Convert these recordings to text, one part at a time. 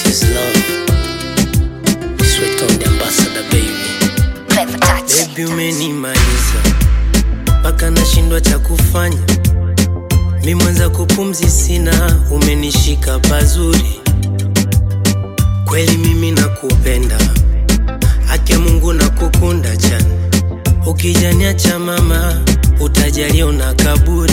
is love. Sweet on the ambassador baby. Clever touch. Baby umenimaliza mpaka nashindwa cha kufanya. Mi mwenza kupumzi sina, umenishika pazuri. Kweli mimi nakupenda, ake Mungu nakukunda chana. Ukijaniacha mama, utajalia una kaburi.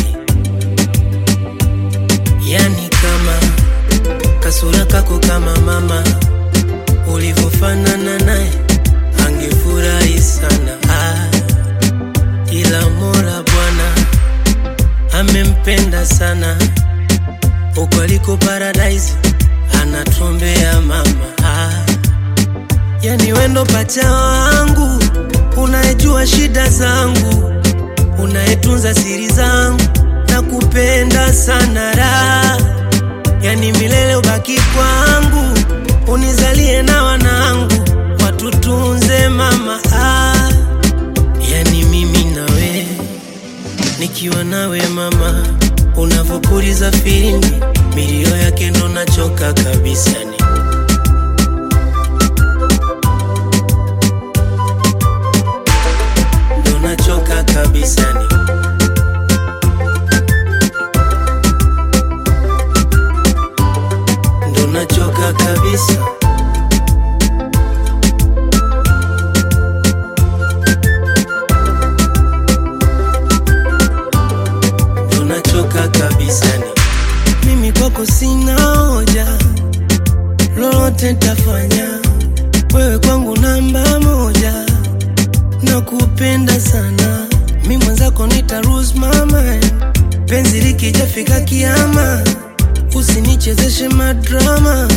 Yani kama kasura kako kama mama, ulivyofanana naye angefurahi sana ah, ila Mola Bwana amempenda sana huko aliko paradise, anatuombea mama ah, yani wendo pacha wangu, unayejua shida zangu, unayetunza siri zangu, na kupenda sana raha yani milele ubaki kwangu, unizalie na wanangu, watutunze mama ah. Yani mimi nawe nikiwa nawe mama, unavyopuliza filimbi, milio yake ndo nachoka kabisa ni ndo nachoka kabisa ni ndo nachoka kabisa ndo nachoka kabisa ni mimi kwako sina hoja lolote ntafanya wewe kwangu namba moja nakupenda sana mi mwenzako nita lose my mind penzi likijafika kiama usinichezeshe madrama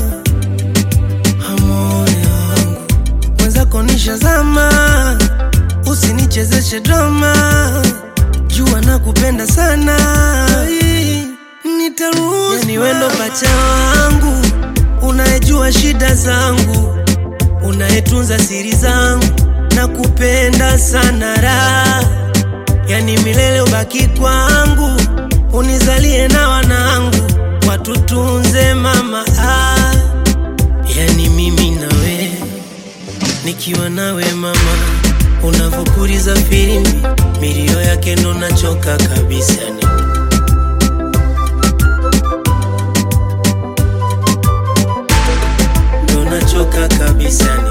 hamoyo wangu mwenzako nishazama usinichezeshe drama jua nakupenda sana nitarudi yani wendo pacha wangu unayejua shida zangu unayetunza siri zangu nakupenda sana raha yani milele ubaki kwangu unizalie na wanangu watutunze mama ah. yani mimi nawe nikiwa nawe mama unavyopuliza filimbi milio yake ndo nachoka kabisa ni ndo nachoka kabisa ni